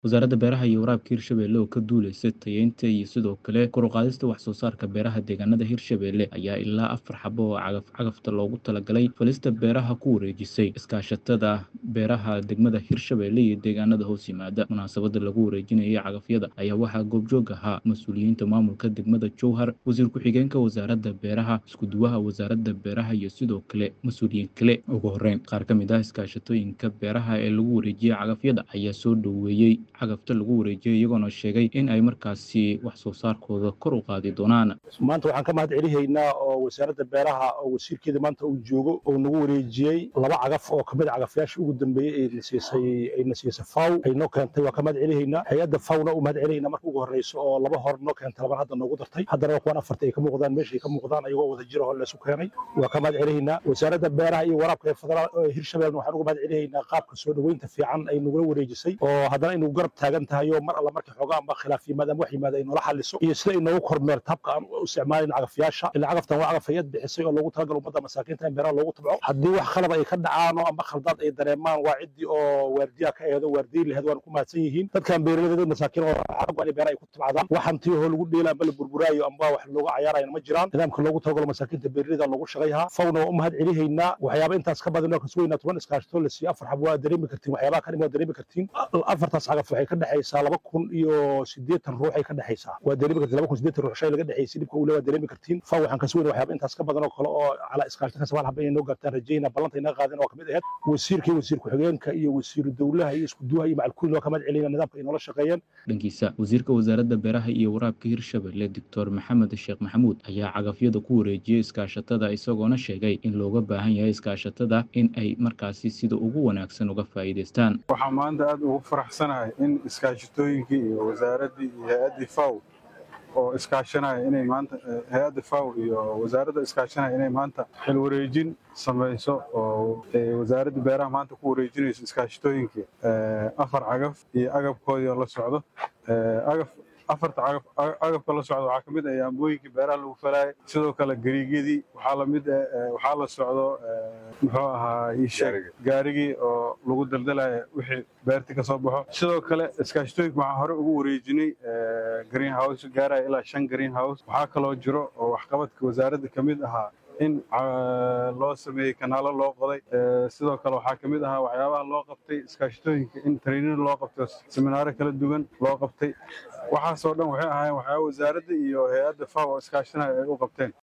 wasaaradda beeraha iyo waraabka hirshabelle oo ka duuleysa tayeynta iyo sidoo kale kor u qaadista wax soo saarka beeraha deegaanada hirshabelle ayaa ilaa afar xabo oo cagaf cagafta loogu talagalay falista beeraha ku wareejisay iskaashatada beeraha degmada hirshabelle iyo deegaanada hoos yimaada munaasabada lagu wareejinayay cagafyada ayaa waxaa goobjoog ahaa mas-uuliyiinta maamulka degmada jowhar wasiir ku-xigeenka wasaaradda beeraha iskuduwaha wasaaradda beeraha iyo sidoo kale mas-uuliyiin kale ugu horeyn qaar ka mid ah iskaashatooyinka beeraha ee lagu wareejiyey cagafyada ayaa soo dhoweeyey cagafta lagu wareejiyay iyagoona sheegay in ay markaasi wax soo saarkooda kor u qaadi doonaan maanta waxaan ka mahad celihaynaa oo wasaaradda beeraha oo wasiirkeeda maanta uu joogo oo nagu wareejiyey laba cagaf oo kamid a cagafyaasha ugu dambeeyey ayna siisay ayna siisay faw ay noo keentay waa ka mahad celihaynaa hay-adda fawna u mahad celinayna marka ugu horreyso oo laba hor noo keentay laban hadda noogu dartay haddana kuwan afarta ay ka muuqdaan meesha ay ka muuqdaan ayagoo wada jira oo leesu keenay waa ka mahad celihaynaa wasaaradda beeraha iyo waraabka ee federaal hirshabelle waxaan uga mahad celihaynaa qaabka soo dhoweynta fiican ay nagula wareejisay oo haddana aynu garab taagan tahay oo mar alla markii xoogaa amba khilaaf yimaada ama wax yimaada ay noola xaliso iyo sida ay noogu kormeerto habka aan u isticmaalin cagafyaasha ilaa cagaftan waa cagaf hay-ad bixisay oo loogu talagal ummadda masaakiinta in beeraha loogu tabco haddii wax khalad ay ka dhacaan oo amba khaldaad ay dareemaan waa ciddii oo waardiyaha ka eedo waardiyi laheed waana ku mahadsan yihiin dadkan beeraleyda masaakiin oo xaqu in beeraha ay ku tabcadaan wax hantii oo lagu dheela amba la burburaayo amba wax looga cayaarayna ma jiraan nidaamka loogu talagalo masaakiinta beeraleyda loogu shaqayhaa fawna waa u mahad celihaynaa waxyaaba intaas ka badan oo kasuweynaa toban iskaashatoo la siiyo afar xab waa dareemi kartiin waxyaabaha kan waa dareemi kartiin afartaas cagaf waxay ka dhexaysaa laba kun iyo siddeetan ruux ay ka dhexaysaa waa dareemi kartiin laba kun siddeetan ruux shay laga dhexaysay dhibka uu le waa dareemi kartiin fa waxaan ka sugeynaa waxyaaba intaas ka badan oo kale oo calaa iskaashata ka sabaan haba inay noo gaartaan rajayna ballanta inaga qaadeen oo kamid ahayd wasiirka iyo wasiir ku-xigeenka iyo wasiiru dowlaha iyo iskuduwaha iyo macalkuulin waa ka mahad celinaa nidaamka ay noola shaqeeyeen dhankiisa wasiirka wasaaradda beeraha iyo waraabka hirshabelle doctor maxamed sheekh maxamuud ayaa cagafyada ku wareejiyey iskaashatada isagoona sheegay in looga baahan yahay iskaashatada in ay markaasi sida ugu wanaagsan uga faa'iidaystaan waxaa maanta aad ugu faraxsanahay in iskaashatooyinkii iyo wasaaraddii iyo hay-addii faw oo iskaashanaya inay maanta hay-adda faw iyo wasaaradda iskaashanaya inay maanta xil wareejin samayso oo wasaaradda beeraha maanta ku wareejinayso iskaashatooyinkii afar cagaf iyo agabkoodii oo la socdo agaf afarta cagaf agabka la socdo waxaa ka mid ah yaambooyinkii beeraha lagu falaayay sidoo kale gariigyadii waxaa lamid waxaa la socdo muxuu ahaa iisheeg gaarigii oo lagu daldalaya wixii beerti ka soo baxo sidoo kale iskaashatooyinka waxaa hore ugu wareejinay green house gaaraya ilaa shan green house waxaa kaloo jiro oo waxqabadka wasaaradda ka mid ahaa in loo sameeyey kanaalo loo qoday sidoo kale waxaa ka mid ahaa waxyaabaha loo qabtay iskaashatooyinka in training loo qabto seminaaro kala duwan loo qabtay waxaasoo dhan waxay ahaayeen waxyaaba wasaaradda iyo hay-adda faw oo iskaashanaya ay u qabteen